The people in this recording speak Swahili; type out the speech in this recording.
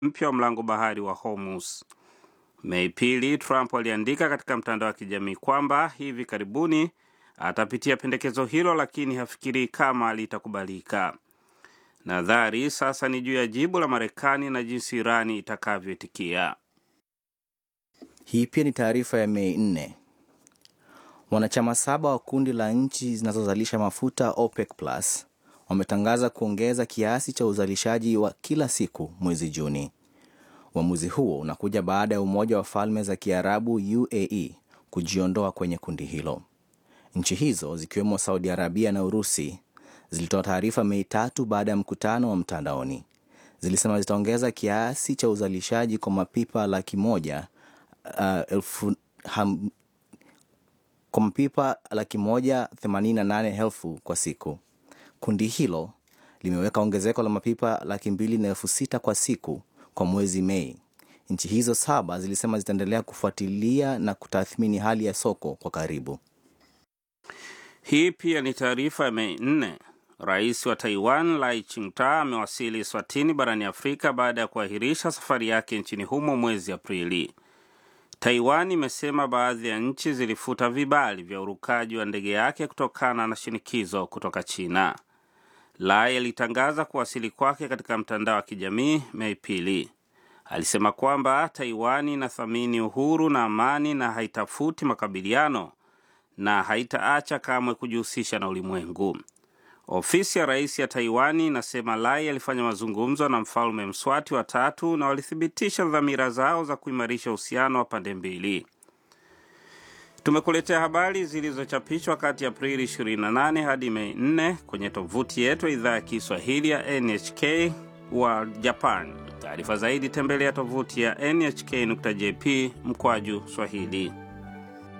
mpya wa mlango bahari wa Hormuz. Mei pili, Trump aliandika katika mtandao wa kijamii kwamba hivi karibuni atapitia pendekezo hilo, lakini hafikirii kama litakubalika. Nadhari sasa ni juu ya jibu la Marekani na jinsi Irani itakavyoitikia. Hii pia ni taarifa ya Mei 4. Wanachama saba wa kundi la nchi zinazozalisha mafuta OPEC Plus wametangaza kuongeza kiasi cha uzalishaji wa kila siku mwezi Juni. Uamuzi huo unakuja baada ya Umoja wa Falme za Kiarabu UAE kujiondoa kwenye kundi hilo. Nchi hizo zikiwemo Saudi Arabia na Urusi zilitoa taarifa Mei tatu baada ya mkutano wa mtandaoni. Zilisema zitaongeza kiasi cha uzalishaji kwa mapipa laki moja uh, elfu, ham, kwa mapipa laki moja themanini na nane elfu kwa siku. Kundi hilo limeweka ongezeko la mapipa laki mbili na elfu sita kwa siku kwa mwezi Mei. Nchi hizo saba zilisema zitaendelea kufuatilia na kutathmini hali ya soko kwa karibu. Hii pia ni taarifa ya Mei nne. Rais wa Taiwan Lai Ching-te amewasili Swatini barani Afrika baada ya kuahirisha safari yake nchini humo mwezi Aprili. Taiwan imesema baadhi ya nchi zilifuta vibali vya urukaji wa ndege yake kutokana na shinikizo kutoka China. Lai alitangaza kuwasili kwake katika mtandao wa kijamii Mei pili. Alisema kwamba Taiwan inathamini uhuru na amani na haitafuti makabiliano na haitaacha kamwe kujihusisha na ulimwengu. Ofisi ya rais ya Taiwani inasema Lai alifanya mazungumzo na mfalme Mswati wa tatu na walithibitisha dhamira zao za kuimarisha uhusiano wa pande mbili. Tumekuletea habari zilizochapishwa kati ya Aprili 28 hadi Mei 4 kwenye tovuti yetu ya idhaa ya Kiswahili ya NHK wa Japan. Taarifa zaidi tembelea tovuti ya nhk.jp mkwaju Swahili.